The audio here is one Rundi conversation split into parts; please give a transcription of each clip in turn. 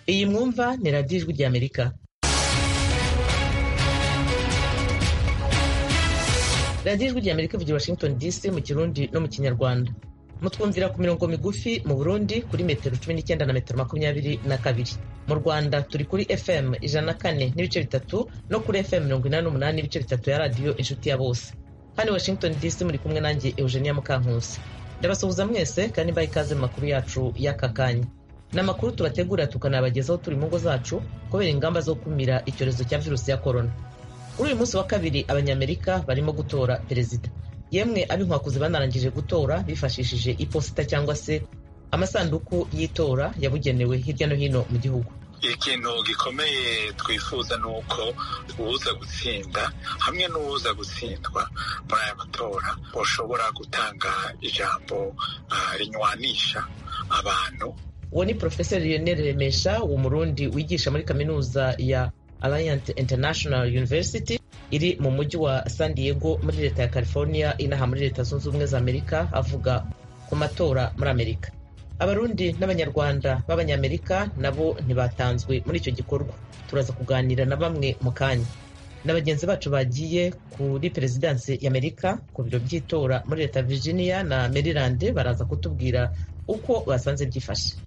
iyi mwumva ni radiyo ijwi ry'amerika radiyo ijwi ry'amerika ivugira washington dc mu kirundi no mu kinyarwanda mutwumvira ku mirongo migufi mu burundi kuri metero cumi n'icyenda na metero makumyabiri na kabiri mu rwanda turi kuri fm ijana na kane n'ibice bitatu no kuri fm mirongo inani n'umunani n'ibice bitatu ya radiyo inshuti ya bose hano washington dc muri kumwe nanjye eugenia mukankusi ndabasuhuza mwese kandi mbaye ikaze mu makuru yacu y'aka kanya ni amakuru tubategura tukanabagezaho turi mu ngo zacu kubera ingamba zo gukumira icyorezo cya virusi ya korona kuri uyu munsi wa kabiri abanyamerika barimo gutora perezida yemwe ab'inkwakuzi banarangije gutora bifashishije iposita cyangwa se amasanduku y'itora yabugenewe hirya no hino mu gihugu ikintu gikomeye twifuza ni uko uwuza gutsinda hamwe n'uwuza gutsindwa muri aya matora bashobora gutanga ijambo rinywanisha abantu uwo ni porofeseri lionel remesha umurundi wigisha muri kaminuza ya alliant international university iri mu mujyi wa san diego muri leta ya california inaha muri leta zunze ubumwe za amerika avuga ku matora muri amerika abarundi n'abanyarwanda b'abanyamerika nabo ntibatanzwe muri icyo gikorwa turaza kuganira na bamwe mu kanya na bagenzi bacu bagiye kuri perezidansi y'amerika ku biro by'itora muri leta ya virginia na maryland baraza kutubwira uko basanze byifashe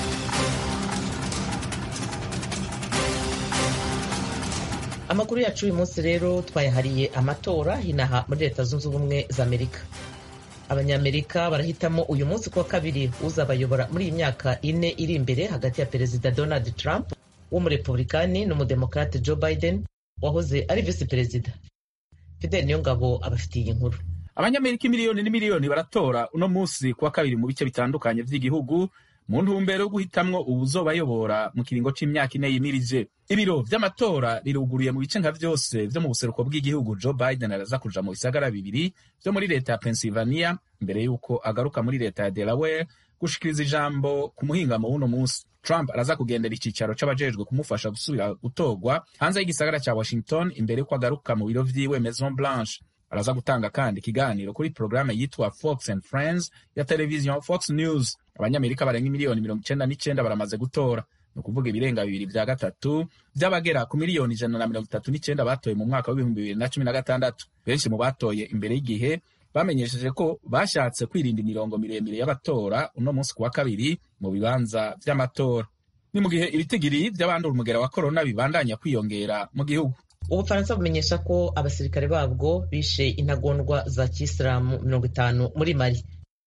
amakuru yacu uyu munsi rero twayahariye amatora inaha muri leta zunze ubumwe za amerika abanyamerika barahitamo uyu munsi kuwa kabiri uzabayobora muri iyi myaka ine iri imbere hagati ya perezida donald trump w'umurepublikani n'umudemokrate joe biden wahoze ari visi perezida fidel niyongabo abafitiye iyi nkuru abanyamerika imiliyoni n'imiliyoni baratora uno munsi kuwa kabiri mu bice bitandukanye by'igihugu mu ntumbero yo guhitamwo uwuzobayobora mu kiringo c'imyaka ine yimirije ibiro vy'amatora riruguruye mu bice nka vyose vyo mu buseruko bw'igihugu joe biden araza kuja mu bisagara bibiri vyo muri leta ya pennsylvania mbere y'uko agaruka muri leta ya delaware gushikiriza ijambo ku muhingamo w'uno munsi trump araza kugendera icicaro c'abajejwe kumufasha gusubira gutorwa hanze y'igisagara ca washington imbere y'uko agaruka mu biro vyiwe maison blanche araza gutanga kandi ikiganiro kuri porogaramu yitwa fox and friends ya televiziyo fox news abanyamerika barenga miliyoni mirongo icenda n'icenda baramaze gutora ni ukuvuga ibirenga bibiri vya gatatu vy'abagera ku miliyoni ijana na mirongo itatu n'icenda batoye mu mwaka w'ibihumbi bibiri na cumi na gatandatu benshi mu batoye imbere y'igihe bamenyesheje ko bashatse kwirinda imirongo miremire y'abatora uno munsi ku wa kabiri mu bibanza vy'amatora ni mu gihe ibitigiri vy'abandura umugera wa korona bibandanya kwiyongera mu gihugu ubufaransa bumenyesha ko abasirikare babwo bishe intagondwa za kisilamu mirongo itanu muri mali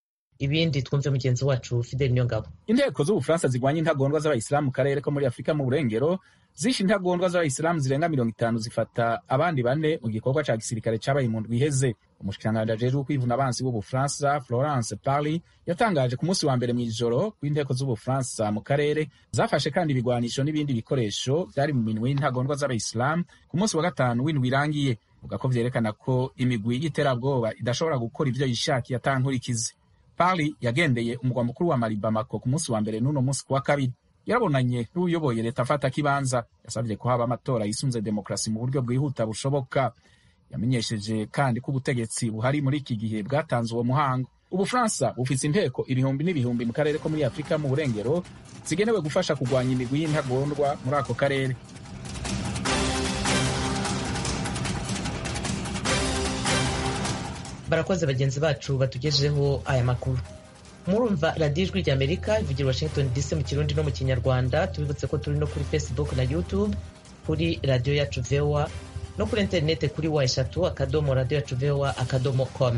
ibindi twumve mugenzi wacu fidel niyongabo inteko z'ubufaransa zigwanya intagondwa z'abayisilamu mu karere ko muri afurika mu burengero zishe intagondwa z'abayisilamu zirenga mirongo itanu zifata abandi bane mu gikorwa ca gisirikare cabaye mu ndwi iheze umushikiranganji ajejwe kwivuna abansi w'ubufaransa florence parly yatangaje ku munsi wa mbere mw'ijoro w'inteko z'ubufaransa mu karere zafashe kandi ibigwanisho n'ibindi bikoresho vyari mu minwe y'intagondwa z'abayisilamu ku munsi wa gatanu w'indwi irangiye vuga ko vyerekana ko imigwi y'iterabwoba idashobora gukora ivyo yishakiye atankurikizi parly yagendeye umugwa mukuru wa mali bamako ku munsi wa mbere n'uno munsi ku wa kabiri yarabonanye n'uyoboye leta afata kibanza yasabye ko haba amatora yisunze demokarasi mu buryo bwihuta bushoboka yamenyesheje kandi ko ubutegetsi buhari muri iki gihe bwatanze uwo muhango ubufaransa bufise inteko ibihumbi n'ibihumbi mu karere ko muri afurika mu burengero zigenewe gufasha kurwanya imigwi y'intagondwa muri ako karere barakoze bagenzi bacu batugejeho aya makuru murumva radiyo ijwi rya amerika ivugira washington dc mu kirundi no mu kinyarwanda tubibutse ko turi no kuri facebook na youtube kuri radiyo yacu voa no kuri interineti kuri wa eshatu akadomo radiyo yacu voa akadomo com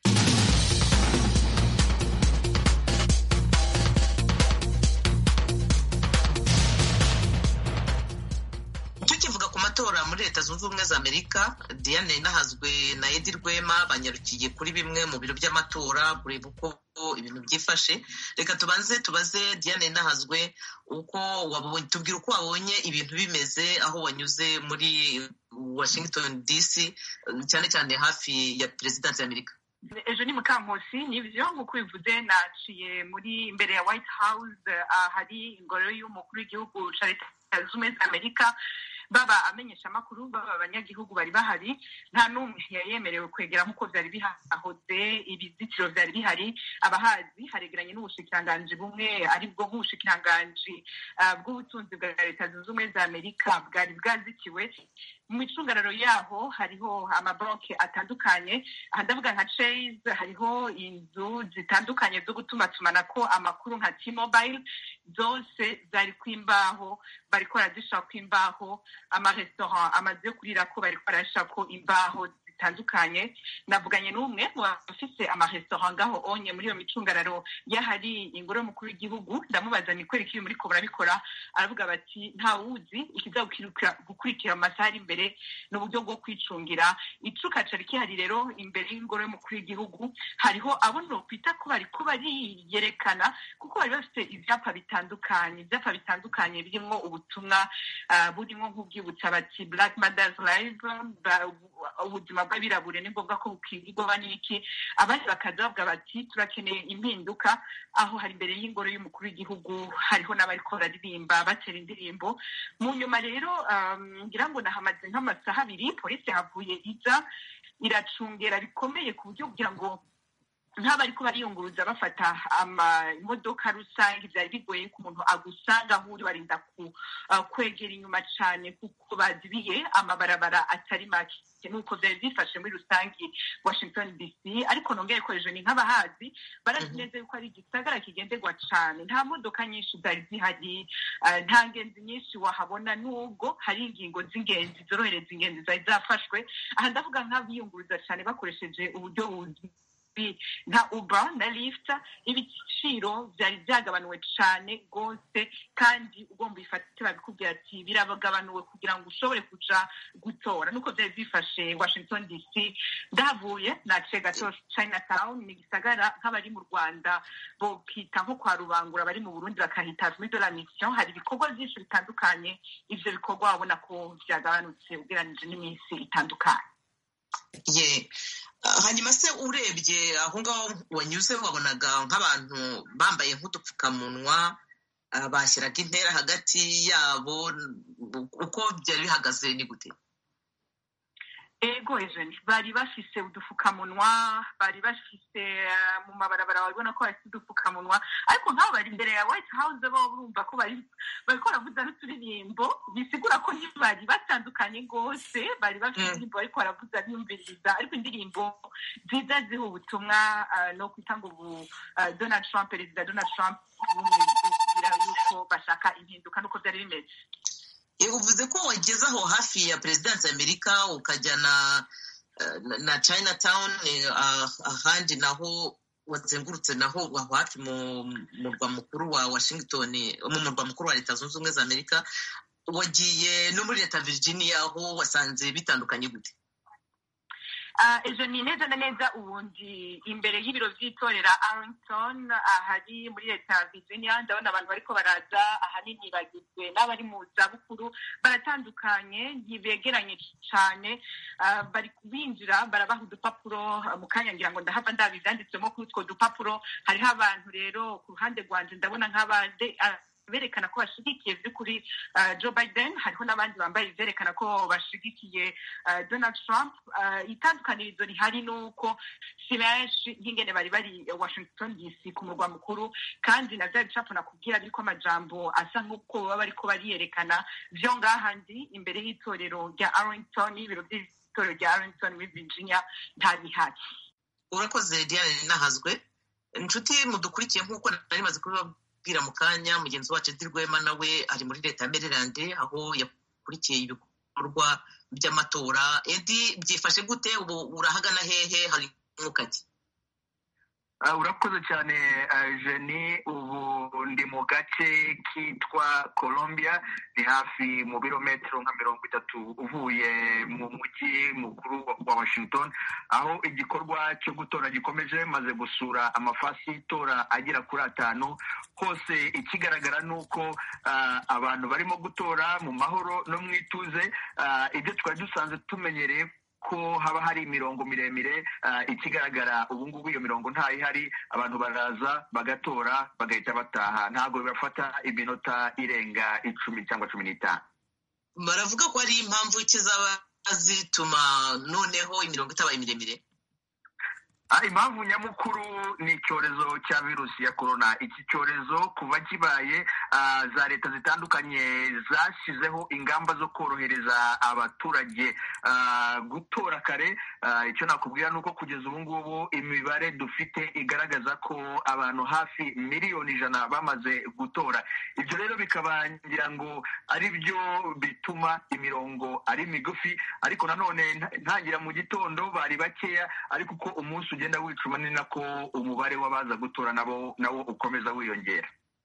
tukivuga ku matora muri leta zunze ubumwe za amerika diane nahazwe na edi rwema banyarukiye kuri bimwe mu biro by'amatora kureba uko ibintu byifashe reka tubanze tubaze diane nahazwe uko tubwira uko wabonye ibintu bimeze aho wanyuze muri washington dc cyane cyane hafi ya perezidansi y'amerika ejo ni mukankusi nibyo nk'uko bivuze naciye muri imbere ya white house ahari ingoro y'umukuru w'igihugu cya leta zunze ubumwe za amerika baba amenyeshamakuru baba abanyagihugu bari bahari nta n'umwe yari yemerewe kwegera nk'uko byari bihahoze ibizitiro byari bihari abahazi haregeranye n'ubushikiranganji bumwe aribwo nk'ubushikiranganji bw'ubutunzi bwa leta zunze ubumwe za amerika bwari bwazitiwe mu icungararo yaho hariho amabanki atandukanye aha ndavuga nka chase hariho inzu zitandukanye zo gutumatumanako amakuru nka t-mobile zose zari kwimbaho bariko barazishirako imbaho amarestaurant amazu yo kurirako bariko barashirako imbaho zitandukanye navuganye n'umwe mu bafise amarestaurant ngaho onye muri iyo micungararo y'ahari ingoro y'umukuru w'igihugu ndamubaza ni kweri kiri muriko murabikora aravuga bati nta wuzi ikiza gukurikira mu masaha ari imbere ni uburyo bwo kwicungira icuka cari kihari rero imbere y'ingoro y'umukuru w'igihugu hariho abo nokwita ko bariko bariyerekana kuko bari bafite ivyapa bitandukanye ivyapa bitandukanye birimwo ubutumwa burimwo nk'ubwibutsa bati black mothers live ubuzima bw'abirabure ni ngombwa ko bukingirwa n'iki abandi bakaza bavuga bati turakeneye impinduka aho hari imbere y'ingoro y'umukuru w'igihugu hariho n'abariko bararirimba batera indirimbo mu nyuma rero ngira ngo nahamaze nk'amasaha abiri polisi yahavuye iza iracungera bikomeye ku buryo kugira ngo nk'abariko bariyunguruza bafata imodoka rusange byari bigoye ko umuntu agusanga aho uri barinda kwegera inyuma cyane kuko bazibiye amabarabara atari make nuko byari byifashe muri rusange washington dc ariko nongere ko ejo ni nk'abahazi barazi neza yuko ari igisagara kigenderwa cyane nta modoka nyinshi zari zihari nta ngenzi nyinshi wahabona nubwo hari ingingo z'ingenzi zorohereza ingenzi zari zafashwe aha ndavuga nk'abiyunguruza cyane bakoresheje uburyo buzwi nka uber na lift ibiciro byari byagabanuwe cyane rwose kandi ugomba uyifate babikubwira ati biragabanuwe kugira ngo ushobore kuja gutora nuko byari byifashe washington dc ndahavuye naciye gato chinatown ni igisagara nk'abari mu rwanda bokita nko kwa rubangura bari mu burundi bakahita muri de la mission hari ibikorwa byinshi bitandukanye ivyo bikorwa wabona ko byagabanutse ugereranije n'iminsi itandukanye hanyuma se urebye aho ngaho wanyuze wabonaga nk'abantu bambaye nk'udupfukamunwa bashyiraga intera hagati yabo uko byari bihagaze ni gute ego ejeni bari bafise udupfukamunwa bari bafise mu mabarabara babona ko bafite udupfukamunwa ariko nk'abo bari imbere ya white house bo urumva ko bari bariko baravuza n'uturirimbo bisigura ko ntibari batandukanye rwose bari bafite indirimbo bariko baravuza biyumviriza ariko indirimbo nziza ziha ubutumwa no kwita ngo ubu donald trump perezida donald trump bumwibwira yuko bashaka impinduka n'uko byari bimeze uvuze ko wageze aho hafi ya perezidansi y'amerika ukajya na na chinatown ahandi naho wazengurutse naho aho hafi mu murwa mukuru wa washington mu murwa mukuru wa leta zunze ubumwe za amerika wagiye no muri leta virginia aho wasanze bitandukanye gute ejo ni neza na neza ubundi imbere y'ibiro by'itorera arlington ahari muri leta ya virginia ndabona abantu bariko baraza ahanini bagizwe n'abari mu zabukuru baratandukanye ntibegeranye cyane bari binjira barabaha udupapuro mu kanya ngira ngo ndahava ndabibyanditsemo kuri utwo dupapuro hariho abantu rero ku ruhande rwanje ndabona nk'abande berekana ko bashigikiye by'ukuri joe biden hariho n'abandi bambaye ibyerekana ko bashigikiye donald trump itandukanirizo rihari ni uko si benshi nk'ingene bari bari washington dc ku murwa mukuru kandi na bya bicapo nakubwira biriko amajambo asa nk'uko baba bariko bariyerekana vyo ngaha ndi imbere y'itorero rya arlington y'ibiro by'itorero rya arlington muri virginia nta bihari urakoze diane nahazwe inshuti mudukurikiye nk'uko nari maze kubiba kubwira mu kanya mugenzi wacu edi rwema nawe ari muri leta ya maryland aho yakurikiye ibikorwa by'amatora edi byifashe gute ubu urahagana hehe hari umwuka ki urakoze cyane jeni ubu ndi mu gace kitwa colombia ni hafi mu birometero nka mirongo itatu uvuye mu mujyi mukuru wa washington aho igikorwa cyo gutora gikomeje maze gusura amafasi y'itora agera kuri atanu hose ikigaragara ni uko abantu barimo gutora mu mahoro no mu ituze ibyo twari dusanzwe tumenyereye ko haba hari imirongo miremire ikigaragara ubu ngubu iyo mirongo ntayihari abantu baraza bagatora bagahita bataha ntabwo bibafata iminota irenga icumi cyangwa cumi n'itanu baravuga ko ari impamvu kizaba zituma noneho imirongo itabaye miremire impamvu nyamukuru ni icyorezo cya virusi ya korona iki cyorezo kuva kibaye za leta zitandukanye zashyizeho ingamba zo korohereza abaturage gutora kare icyo nakubwira ni uko kugeza ubu ngubu imibare dufite igaragaza ko abantu hafi miliyoni ijana bamaze gutora ibyo rero bikaba ngira ngo ari byo bituma imirongo ari migufi ariko nanone ntangira mu gitondo bari bakeya ariko uko umunsi ugenda wicuma ni nako umubare w'abaza gutora nabo nawo ukomeza wiyongera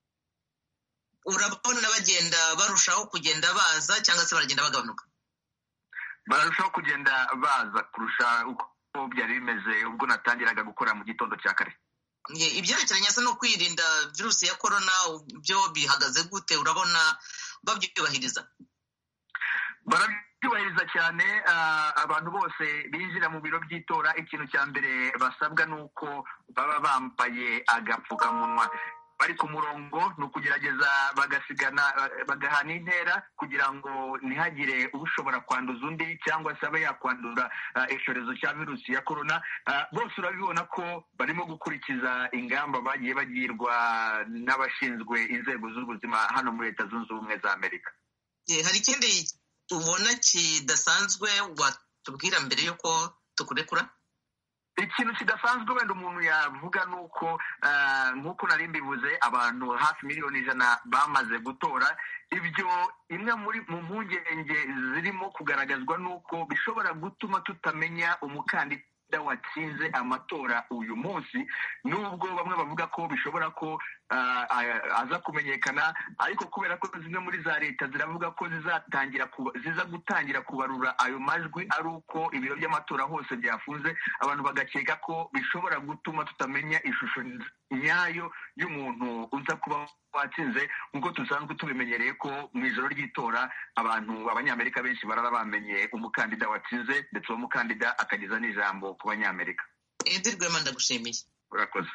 urabona bagenda barushaho kugenda baza cyangwa se baragenda bagabanuka bararushaho kugenda baza kurusha uko byari bimeze ubwo natangiraga gukora mu gitondo cya kare ibyerekeranye se no kwirinda virusi ya korona byo bihagaze gute urabona babyubahiriza barabyubahiriza cyane abantu bose binjira mu biro by'itora ikintu cya mbere basabwa ni uko baba bambaye agapfukamunwa bari ku murongo ni ukugerageza bagasigana bagahana intera kugira ngo ntihagire ushobora kwanduza undi cyangwa se abe yakwandura icyorezo cya virusi ya korona bose urabibona ko barimo gukurikiza ingamba bagiye bagirwa n'abashinzwe inzego z'ubuzima hano muri leta zunze ubumwe za amerika hari ikindi ubona kidasanzwe watubwira mbere y'uko tukurekura ikintu kidasanzwe wenda umuntu yavuga ni uko nk'uko nari mbivuze abantu hafi miliyoni ijana bamaze gutora ibyo imwe muri mu mpungenge zirimo kugaragazwa ni uko bishobora gutuma tutamenya umukandida watsinze amatora uyu munsi nubwo bamwe bavuga ko bishobora ko aza kumenyekana ariko kubera ko zimwe muri za leta ziravuga ko zizatangira ziza gutangira kubarura ayo majwi ari uko ibiro by'amatora hose byafunze abantu bagakeka ko bishobora gutuma tutamenya ishusho nyayo y'umuntu uza kuba watsinze nk'uko dusanzwe tubimenyereye ko mu ijoro ry'itora abantu abanyamerika benshi barara bamenye umukandida watsinze ndetse uwo mukandida akageza n'ijambo ku banyamerika edi rwema ndagushimiye urakoze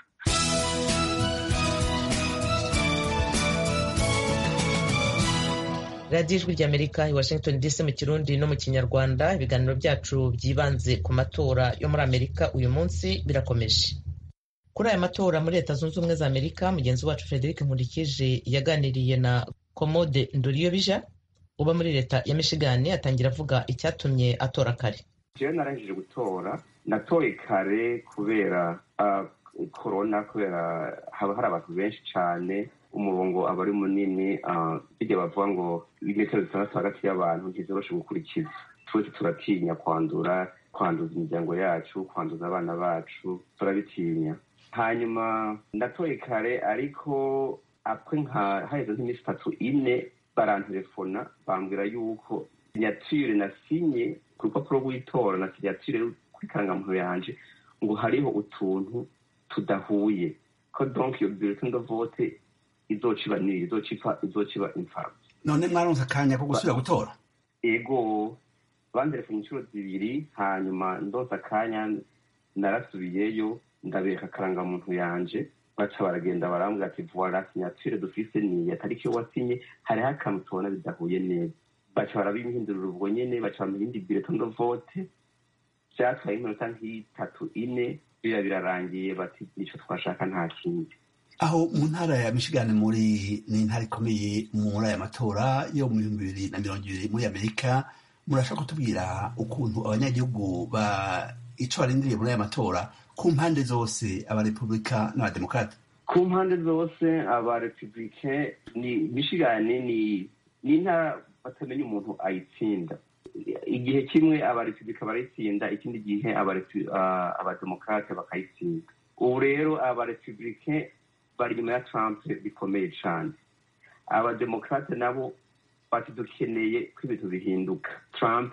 radiyo ijwi ry'amerika i washington dc mu kirundi no mu kinyarwanda ibiganiro byacu byibanze ku matora yo muri amerika uyu munsi birakomeje kuri aya matora muri leta zunze ubumwe za amerika mugenzi wacu frederic nkurikije yaganiriye na komode ndoriyobija uba muri leta ya michigan atangira avuga icyatumye atora kare jewe narangije gutora natoye kare kubera korona kubera haba hari abantu benshi cyane umurongo aba ari munini bijya bavuga ngo metero zitandatu hagati y'abantu ntizoroshe gukurikiza twese turatinya kwandura kwanduza imiryango yacu kwanduza abana bacu turabitinya hanyuma natoye kare ariko apwe nka haheze nk'iminsi itatu ine barantelefona bambwira yuko sinyatire nasinye ku rupapuro rw'itora na sinyatire kuri karangamuntu yanje ngo hariho utuntu tudahuye ko donc iyo bulletin de vote izociba niri izocipa izociba imfabusa none mwaronse akanya ko gusubira gutora ego banderefone inshuro zibiri hanyuma ndonse akanya narasubiyeyo ndabereka akarangamuntu yanje baca baragenda barambwira ati voila sinyatire dufise niya tariki yo wasinye hariho akantu tubona bidahuye neza baca barabihindurira ubwo nyene baca bampa iyindi bulletin de vote vyatwaye iminota nk'itatu ine bira birarangiye bati nico twashaka nta kindi aho mu ntara ya michigan muri ni intara ikomeye muri aya matora yo mu bihumbi bibiri na mirongo ibiri muri amerika murashaka kutubwira ukuntu abanyagihugu ba ico barindiriye muri aya matora ku mpande zose abarepubulika n'abademokarate ku mpande zose abarepubulike ni michigan ni ni intara batamenya umuntu ayitsinda igihe kimwe abarepubulika barayitsinda ikindi gihe abademokarate bakayitsinda ubu rero abarepubulike bari inyuma ya trump bikomeye cyane abademokarate nabo bati dukeneye ko ibintu bihinduka trump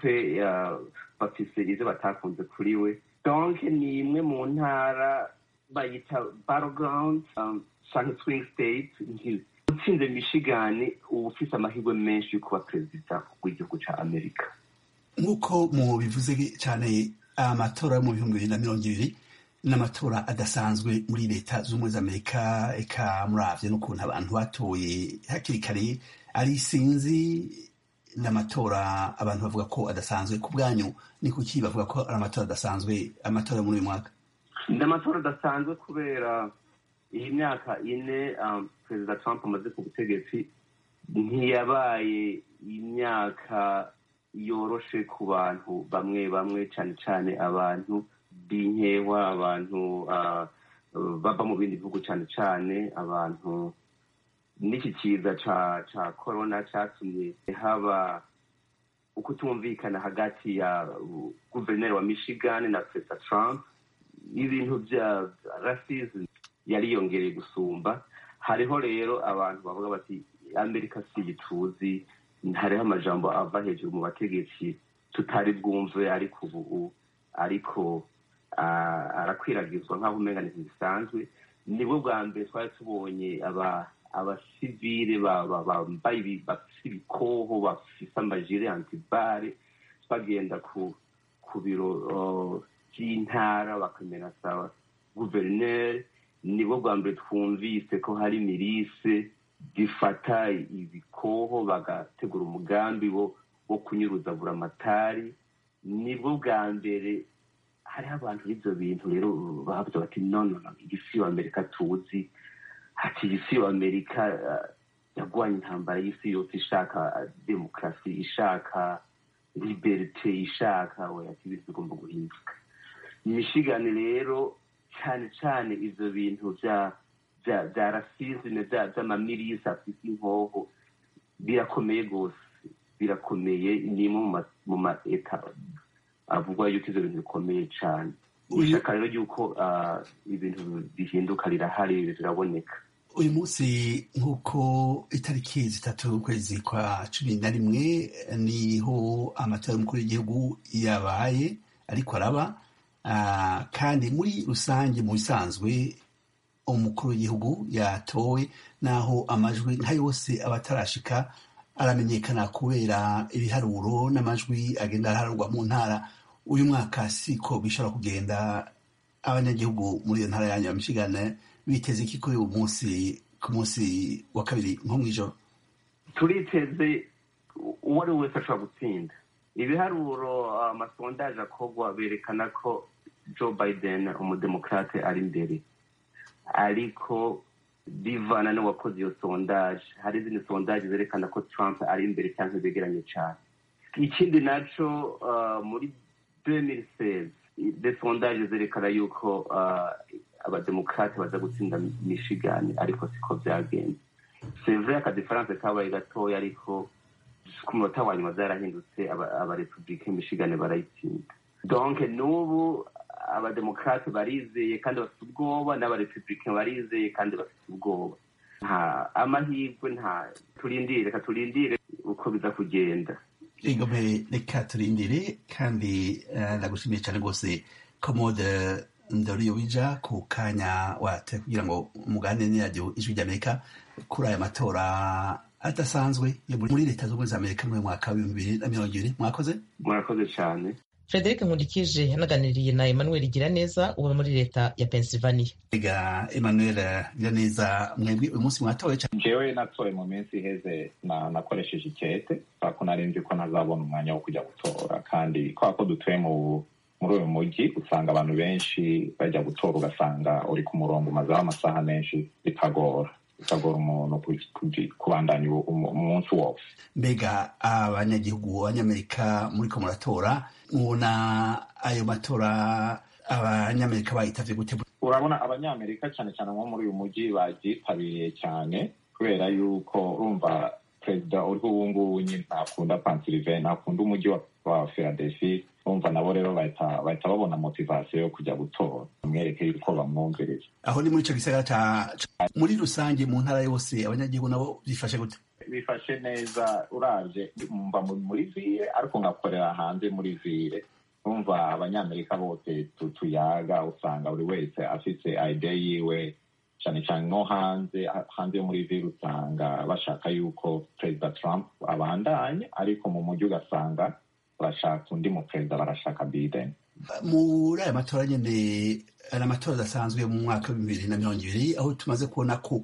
bafise izo batakunze kuri we donc ni imwe mu ntara bayita battleground canke swing state utsinze michigan uba ufise amahirwe menshi yo kuba perezida w'igihugu ca amerika nk'uko mu bivuze cyane amatora yo mu bihumbi bibiri na mirongo ibiri n'amatora adasanzwe muri leta z'ubumwe z'amerika eka muravye n'ukuntu abantu batoye hakiri kare ari sinzi n'amatora abantu bavuga ko adasanzwe ku bwanyu ni kuki bavuga ko ari amatora adasanzwe amatora muri uyu mwaka ni amatora adasanzwe kubera iyi myaka ine perezida trump amaze ku butegetsi ntiyabaye imyaka yoroshe ku bantu bamwe bamwe cyane cyane abantu b'inkewa abantu bava mu bindi bihugu cyane cyane abantu n'iki kiza cya korona cyatumye haba ukutumvikana hagati ya guverineri wa michigan na perezida trump ibintu bya rasism yariyongereye gusumba hariho rero abantu bavuga bati amerika si tuzi hariho amajambo ava hejuru mu bategetsi tutari bwumve ariko ubu ariko arakwiragizwa nk'aho umenya ni bisanzwe nibwo bwa mbere twari tubonye abasivile bambaye bafite ibikoho bafite amajire antibare bagenda ku biro by'intara bakamenasa guverineri nibwo bwa mbere twumvise ko hari mirise zifata ibikoho bagategura umugambi wo kunyuruza buramatari nibwo bwa mbere hariho abantu b'ibyo bintu rero bavuze bati nono iyi si amerika tuzi ati iyi si amerika yagwanye intambara y'isi yose ishaka demokarasi ishaka liberite ishaka we ati ibintu bigomba guhinduka imishigani rero cyane cyane ibyo bintu bya bya rasizime by'amamirisi afite inkoho birakomeye rwose birakomeye ni imwe mu ma eta avuga yuko ibyo bintu bikomeye cyane ishaka rero yuko ibintu bihinduka rirahari riraboneka uyu munsi nk'uko itariki zitatu ukwezi kwa cumi na rimwe niho amatora y'umukuru w'igihugu yabaye ariko araba kandi muri rusange mu bisanzwe umukuru w'igihugu yatowe naho amajwi nka yose aba atarashika aramenyekana kubera ibiharuro n'amajwi agenda araharurwa mu ntara uyu mwaka siko bishobora kugenda abanyagihugu muri iyo ntara yanyu ya michigane biteze iki kuri uyu munsi ku munsi wa kabiri nko mu ijoro turiteze uwo ari we wese ashobora gutsinda ibiharuro amasondaje akorwa berekana ko joe biden umudemokrate ari imbere ariko bivana n'uwakoze iyo sondaje hari izindi sondaje zerekana ko trump ari imbere cyangwa begeranye cyane ikindi nacyo muri demisezi de sondaje zerekana yuko abademokrate baza gutsinda michigan ariko siko byagenze sevure akadefaranse kabaye gatoya ariko ku munota wa nyuma zarahindutse abarepublike michigan barayitsinda donke n'ubu abademokrate barizeye kandi bafite ubwoba n'abarepublike barizeye kandi bafite ubwoba nta amahirwe nta turindire reka turindire uko biza kugenda igome reka turindire kandi ndagushimiye cyane rwose komode ndoriyo wija ku kanya wate kugira ngo umugane n'iradiyo ijwi ry'amerika kuri aya matora adasanzwe yo muri leta zunze ubumwe za amerika muri mwaka w'ibihumbi bibiri na mirongo ibiri mwakoze murakoze cyane frederic nkundikije yanaganiriye na emmanuel giraneza uba muri leta ya pennsylvania ega emmanuel giraneza mwebwe uyu munsi mwatoye cyane jewe natoye mu minsi iheze nakoresheje ikete ko nari nzi ko ntazabona umwanya wo kujya gutora kandi kubera ko dutuye mu muri uyu mujyi usanga abantu benshi bajya gutora ugasanga uri ku murongo umazeho amasaha menshi bitagora bitagora umuntu kubandanya umunsi wose mbega abanyagihugu abanyamerika muri ko muratora mubona ayo matora abanyamerika bayitavye gute urabona abanyamerika cyane cyane nko muri uyu mujyi babyitabiriye cyane kubera yuko urumva perezida uriho ubu ngubu nyine ntakunda pansilive ntakunda umujyi wa philadelphia urumva nabo rero bahita babona motivasiyo yo kujya gutora bamwereke yuko bamwumvirije aho ni muri icyo gisagara ca muri rusange mu ntara yose abanyagihugu nabo bifashe gute bifashe neza uravye mba muri vire ariko ngakorera hanze muri vire urumva abanyamerika bose tuyaga usanga buri wese afise ide yiwe cyane cyane no hanze hanze yo muri vire usanga bashaka yuko perezida trump abandanye ariko mu mujyi ugasanga barashaka undi muperezida barashaka biden muri aya matora nyine ari amatora adasanzwe mu mwaka wa bibiri na mirongo ibiri aho tumaze kubona ko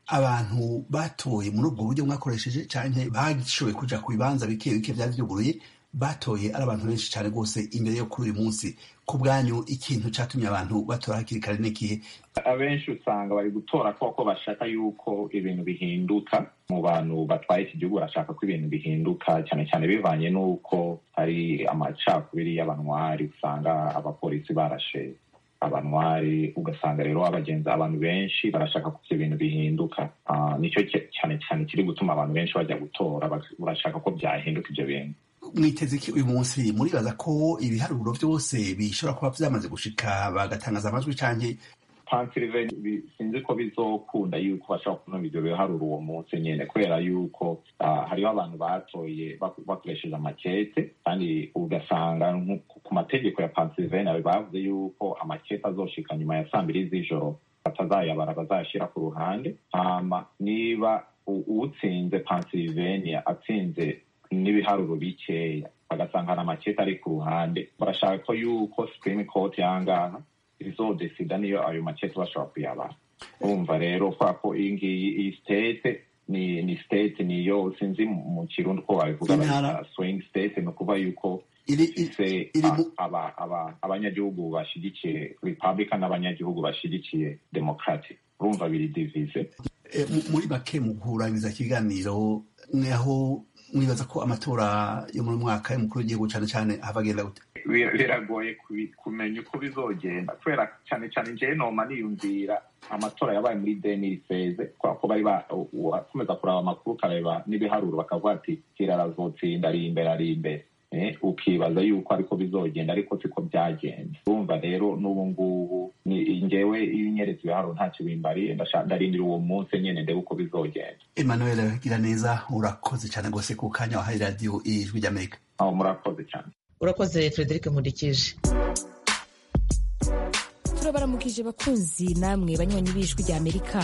abantu batoye muri ubwo buryo mwakoresheje cyane bashoboye kuja ku bibanza bike bike byari byuguruye batoye ari abantu benshi cyane rwose imbere yo kuri uyu munsi ku bwanyu ikintu cyatumye abantu batora hakiri kare n'ikihe abenshi usanga bari gutora kuko bashaka yuko ibintu bihinduka mu bantu batwaye iki gihugu barashaka ko ibintu bihinduka cyane cyane bivanye n'uko hari amacakubiri y'abanwari usanga abapolisi barashe abanwari ugasanga rero abagenzi abantu benshi barashaka ko ibyo bintu bihinduka nicyo cyane cyane kiri gutuma abantu benshi bajya gutora barashaka ko byahinduka ibyo bintu mwiteze iki uyu munsi muribaza ko ibiharuro byose bishobora kuba byamaze gushika bagatangaza amajwi canke Pennsylvania sinzi ko bizokunda yuko bashobora kunumva ivyo biharuro uwo munsi nyene kubera yuko hariho abantu batoye bakoresheje amakete kandi ugasanga ku mategeko ya Pennsylvania bavuze yuko amakete azoshika nyuma ya saa mbiri z'ijoro batazayabara bazayashira ku ruhande hama niba uwutsinze Pennsylvania atsinze n'ibiharuro bikeya bagasanga hari amakete ari ku ruhande barashaka ko yuko supreme court yangaha izodesida niyo ayo makete bashobora kuyabara urumva rero kubera ko iyi ngiyi iyi state ni ni state niyo sinzi mu kirundi ko babivuga swing state ni ukuvuga yuko ifise abanyagihugu bashigikiye republican n'abanyagihugu bashigikiye democratic urumva biri divize muri make mu kurangiza ikiganiro mweho mwibaza ko amatora yo muri mwaka y'umukuru w'igihugu cyane cyane ahagenda gute biragoye kumenya uko bizogenda kubera cyane cyane njyewe noma niyumvira amatora yabaye muri demiri feze kubera ko bari bakomeza kuraba amakuru ukareba n'ibiharuro bakavuga ati kera arazotsinda ari imbere ari imbere ukibaza yuko ariko bizogenda ariko siko byagenze urumva rero n'ubu ngubu ngewe iyo unyeretse ibiharuro ntacyo bimbariye ndarindira uwo munsi nyine ndebe uko bizogenda emmanuel gira neza urakoze cyane rwose ku kanya wahaye radiyo ijwi ry'amerika aho murakoze cyane urakoze frederic nkundikije turabaramukije bakunzi namwe banywanyi b'ijwi ry'amerika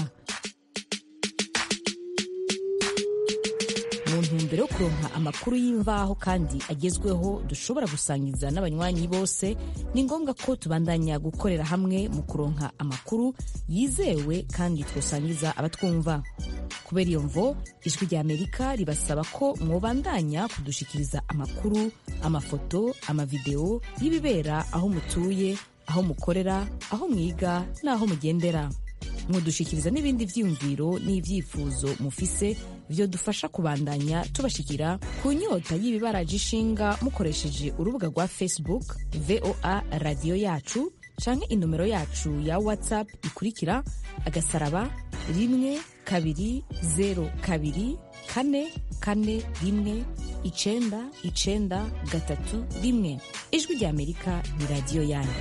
mu ntumbero yo kuronka amakuru y'imvaho kandi agezweho dushobora gusangiza n'abanywanyi bose ni ngombwa ko tubandanya gukorera hamwe mu kuronka amakuru yizewe kandi twosangiza abatwumva kubera iyo mvo ijwi ry'amerika ribasaba ko mwobandanya kudushikiriza amakuru amafoto amavideo y'ibibera aho mutuye aho mukorera aho mwiga n'aho mugendera mudushikiriza n'ibindi vyiyumviro n'ivyifuzo mufise vyo dufasha kubandanya tubashikira ku nyota y'ibibaraje ishinga mukoresheje urubuga rwa facebook voa radiyo yacu canke inomero yacu ya whatsapp ikurikira agasaraba rimwe kabiri zero kabiri kane kane rimwe icenda icenda gatatu rimwe ijwi ry'amerika ni radiyo yanyu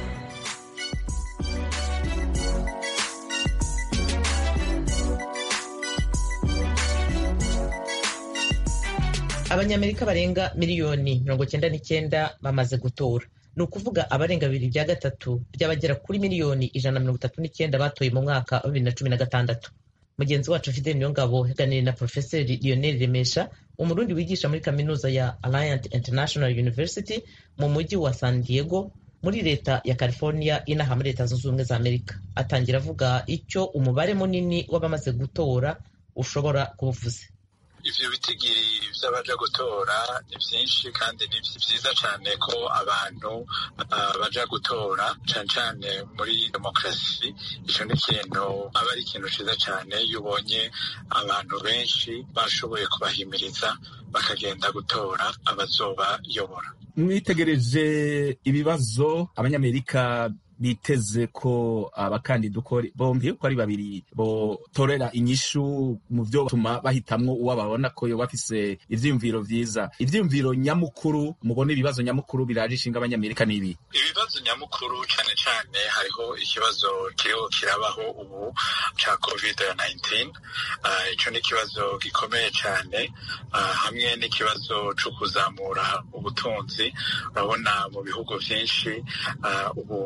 abanyamerika barenga miliyoni mirongo cyenda n'icyenda bamaze gutora ni ukuvuga abarenga bibiri bya gatatu by'abagera kuri miliyoni ijana na mirongo itatu n'icyenda batoye mu mwaka wa bibiri na cumi na gatandatu mugenzi wacu fidel niyongabo yaganiriye na porofeseri lionel remesha umurundi wigisha muri kaminuza ya alliant international university mu mujyi wa san diego muri leta ya california inaha muri leta zunze ubumwe za amerika atangira avuga icyo umubare munini w'abamaze gutora ushobora kuba uvuze ivyo bitigiri vy'abaja gutora ni vyinshi kandi ni vyiza cane ko abantu uh, baja gutora cane cane muri demokarasi ico ni ikintu aba ari ikintu ciza cane iyo ubonye abantu benshi bashoboye kubahimiriza bakagenda gutora abazobayobora mwitegereje ibibazo abanyamerika biteze ko abakandida uko bombi uko ari babiri botorera inyishu mu byo batuma bahitamwo uwo babona ko yoba afise ivyiyumviro vyiza ivyiyumviro nyamukuru mubona ibibazo nyamukuru biraje ishinga abanyamerika n'ibi ibibazo nyamukuru cane cane hariho ikibazo kiriho kirabaho ubu ca covid 19 uh, ico ni ikibazo gikomeye cane uh, hamwe n'ikibazo co kuzamura ubutunzi urabona mu bihugu vyinshi uh, ubu basubiye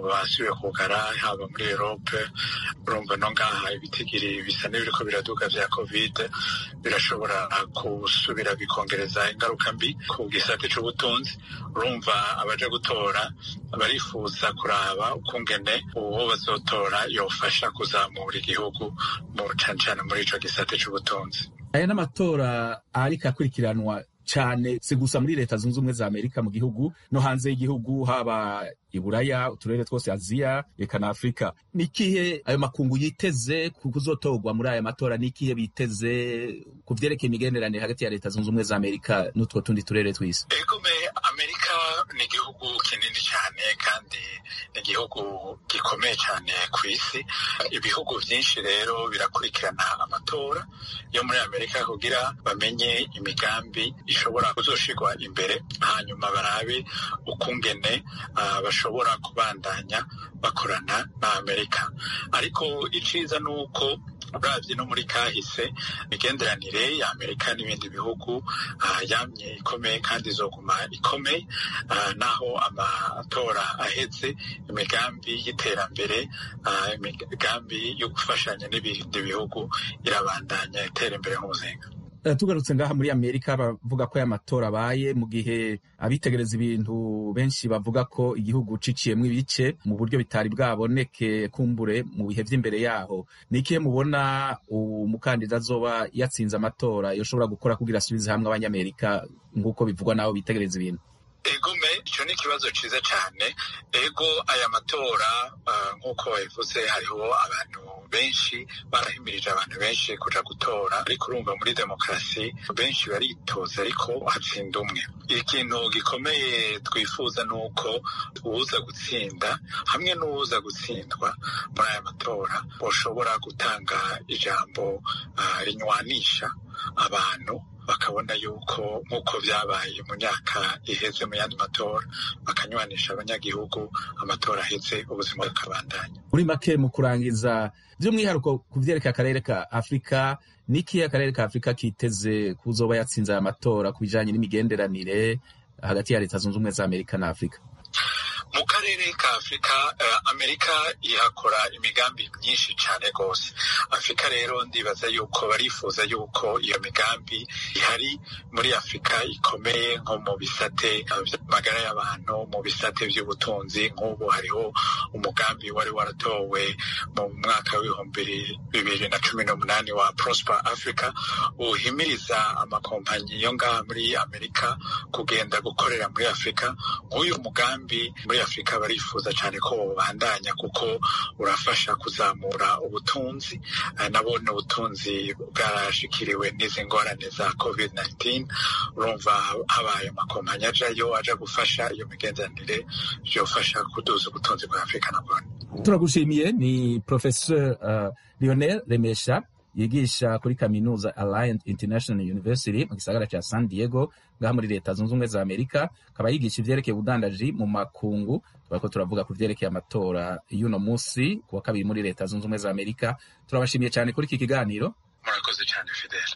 barasubiye kugara haba muri erope urumva no ngaha ibitigiri bisa n'ibiriko biraduga vya kovide birashobora gusubira bikongereza ingaruka mbi ku gisate c'ubutunzi urumva abaja gutora barifuza kuraba ukungene uwo bazotora yofasha kuzamura igihugu mu cane cane muri ico gisate c'ubutunzi aya n'amatora ariko akurikiranwa cyane si gusa muri leta zunze ubumwe za amerika mu gihugu no hanze y'igihugu haba iburaya uturere twose aziya reka na afurika ni ikihe ayo makungu yiteze kuzotorwa muri aya matora ni ikihe biteze ku vyerekeye imigenderanire hagati ya leta zunze ubumwe za amerika n'utwo tundi turere tw'isi egome amerika ni igihugu kinini cyane kandi ni igihugu gikomeye cyane ku isi ibihugu byinshi rero birakurikirana amatora yo muri amerika kugira bamenye imigambi ishobora kuzoshirwa imbere hanyuma barabe ukungene uh, bashobora kubandanya bakorana na amerika ariko iciza ni uko uravye no muri kahise imigenderanire ya amerika n'ibindi bihugu uh, yamye ikomeye kandi izoguma ikomeye uh, naho amatora aheze imigambi y'iterambere uh, imigambi yo gufashanya n'ibindi bihugu irabandanya itera imbere nk'umuzinga tugarutse ngaha muri amerika bavuga ko aya matora abaye mu gihe abitegereza ibintu benshi bavuga ko igihugu ciciyemwo ibice mu buryo bitari bwaboneke kumbure mu bihe vy'imbere yaho ni ikihe mubona umukandida azoba yatsinze amatora yoshobora gukora kugira asubize hamwe abanyamerika nk'uko bivugwa n'abo bitegereza ibintu egome icyo ni ikibazo cyiza cyane ego aya matora nk'uko babivuze hariho abantu benshi barahimirije abantu benshi kuja gutora ariko urumva muri demokarasi benshi baritoza ariko hatsinda umwe ikintu gikomeye twifuza ni uko uwuza gutsinda hamwe n'uwuza gutsindwa muri aya matora bashobora gutanga ijambo rinywanisha abantu bakabona yuko nk'uko byabaye mu myaka iheze mu yandi matora bakanywanisha abanyagihugu amatora aheze ubuzima bukabandanya muri make mu kurangiza by'umwihariko ku vyerekeye akarere ka afurika n'ikihe akarere ka afurika kiteze kuzoba yatsinze aya matora ku bijanye n'imigenderanire hagati ya leta zunze ubumwe za amerika na afurika mu karere ka afurika uh, amerika ihakora imigambi myinshi cyane rwose afurika rero ndibaza yuko barifuza yuko iyo migambi ihari muri afurika ikomeye nko mu bisate by'amagara y'abantu mu bisate by'ubutunzi nk'ubu hariho umugambi wari waratowe mu mwaka w'ibihumbi bibiri na cumi n'umunani wa prosper africa uhimiriza amakompanyi yo ngaha muri amerika kugenda gukorera muri afurika nk'uyu mugambi muri afurika barifuza cyane ko babandanya kuko urafasha kuzamura ubutunzi nabone ubutunzi bwarashikiriwe n'izi ngorane za covid 19 urumva habaye amakompanyi ajayo aja gufasha iyo migenderanire byofasha kuduza ubutunzi bwa afurika nabone turagushimiye ni professeur uh, lionel remesha yigisha kuri kaminuza Alliant International University mu gisagara ca San Diego ngaha muri leta zunze ubumwe za Amerika akaba yigisha ivyerekeye ubudandaji mu makungu turako turavuga ku vyerekeye amatora y'uno musi kuwa kabiri muri leta zunze ubumwe za Amerika turabashimiye cyane kuri iki kiganiro murakoze cyane Fidel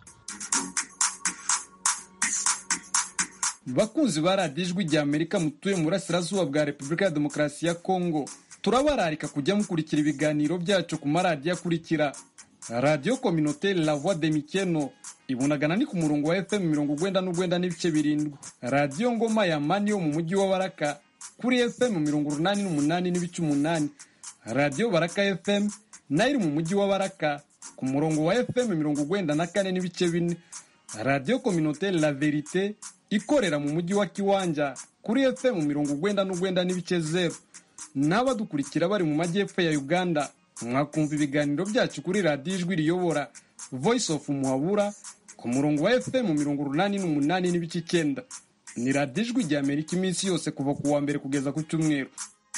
bakunzi ba radiyo ijwi rya amerika mutuye mu burasirazuba bwa repubulika ya demokarasi ya kongo turabararika kujya mukurikira ibiganiro byacu ku maradiyo akurikira radiyo kominoteri la voix de mikeno ibunagana ni ku murongo wa fm mirongo ugwenda n'ugwenda n'ibice birindwi radiyo ngoma ya mani yo mu mujyi wa baraka kuri fm mirongo urunani n'umunani n'ibice umunani radiyo baraka fm nayo iri mu mujyi wa baraka ku murongo wa fm mirongo ugwenda na kane n'ibice bine radiyo kominoteri la verite ikorera mu mujyi wa kiwanja kuri fm mirongo ugwenda n'ugwenda n'ibice zeru n'abadukurikira bari mu majyepfo ya uganda mwakumva ibiganiro byacu kuri radiyo ijwi riyobora voice of muhabura ku murongo wa fm mirongo urunani n'umunani n'ibice icyenda ni radiyo ijwi rya amerika iminsi yose kuva ku wa mbere kugeza ku cyumweru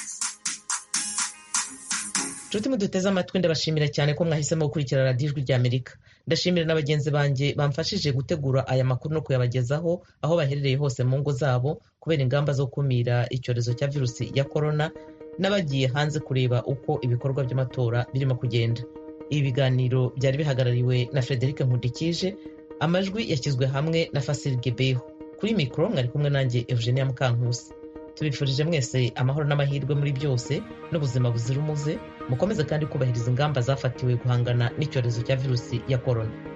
nshuti muduteze amatwi ndabashimira cyane ko mwahisemo gukurikira radiyo ijwi rya amerika ndashimira na bagenzi banjye bamfashije gutegura aya makuru no kuyabagezaho aho baherereye hose mu ngo zabo kubera ingamba zo gukumira icyorezo cya virusi ya korona n'abagiye hanze kureba uko ibikorwa by'amatora birimo kugenda ibi biganiro byari bihagarariwe na frederic nkundikije amajwi yashyizwe hamwe na fasiri gebeho kuri mikoro mwari kumwe nanjye eugenia mukankusi tubifurije mwese amahoro n'amahirwe muri byose n'ubuzima buzira umuze mukomeze kandi kubahiriza ingamba zafatiwe guhangana n'icyorezo cya virusi ya korona